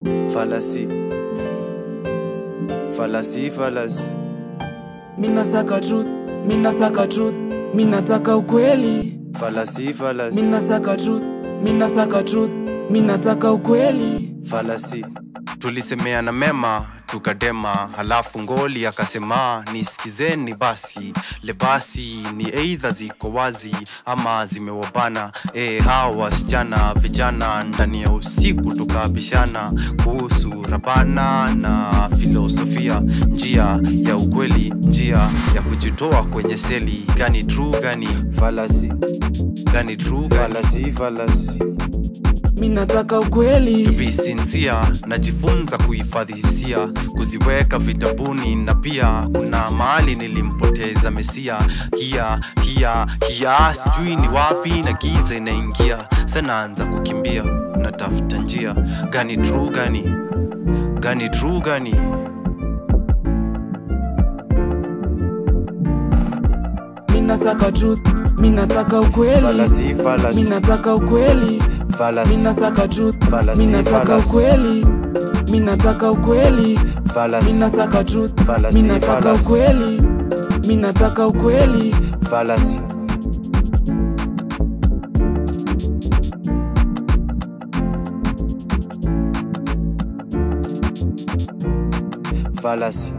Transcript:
Fallacy. Fallacy, fallacy. Mina saka truth, mina saka truth, mina taka ukweli. Fallacy, fallacy. Mina saka truth, mina saka truth, mina taka ukweli. Fallacy. tulisemeana mema tukadema halafu ngoli akasema nisikizeni basi lebasi ni eidha ziko wazi ama zimewabana e, hawa wasichana vijana ndani ya usiku tukabishana kuhusu rabana na filosofia njia ya ukweli njia ya kujitoa kwenye seli gani true gani Fallacy. gani true gani Fallacy, fallacy. Mina taka ukweli. be sincere najifunza kuhifadhi hisia kuziweka vitabuni na pia kuna mahali nilimpoteza mesia hia hia hia sijui ni wapi na giza inaingia sanaanza kukimbia natafuta njia gani true gani gani true gani Mina saka truth, mina taka ukweli. Fallacy, fallacy. Mina taka ukweli. Fallacy. Mina saka truth, Fallacy, mina taka fallacy. ukweli. Mina taka ukweli. Fallacy. Mina saka truth, Fallacy, mina taka fallacy. ukweli. Mina taka ukweli. Fallacy. Fallacy.